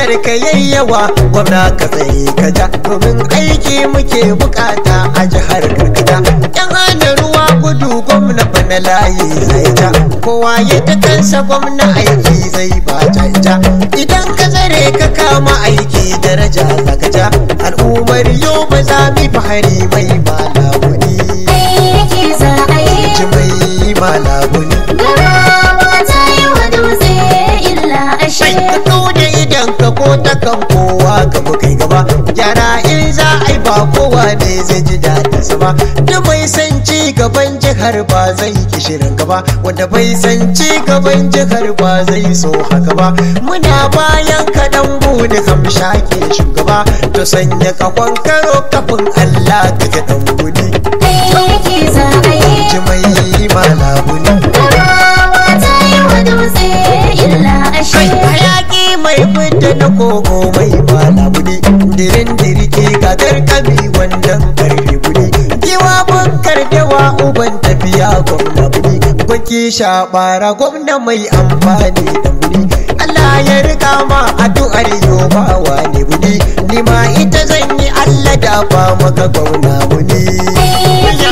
kasar ka yayyawa gwamna ka tsaye ka ja domin aiki muke bukata a jihar karkata yan hana ruwa gudu gwamna bana layi zai ja kowa ya ta kansa gwamna aiki zai ba ja ja idan ka tsare ka kama aiki daraja za ka ja al'ummar yau ba za mu fahari mai malabuni aiki za a yi ji mai malabuni garawa ta yi wa dutse illa ashe Sai ka kauda idan ka ko ta kan kowa ka bu kai gaba gyara in za a yi ba kowa ne zai ji daɗin sa ba da bai san ci gaban jihar ba zai ki shirin gaba wanda bai san ci gaban jihar ba zai so haka ba muna bayan kaɗan bude hamsha ke shugaba to sanya kakon karo kafin Allah ka ga ɗan gudi aiki za a yi ji mai malabuni garawa ta yi wa dutse illa ashe kai hayaki mai fita na kogo mai malabuni dirin dirke gagar kami wannan karfe guri kiwa bunkar dawa uban tafiya gwamna buni gwaki shabara gwamna mai amfani da buni Allah ya riga ma addu'ar yobawa ne buni ni ma ita zan yi Allah da ba maka gwamna buni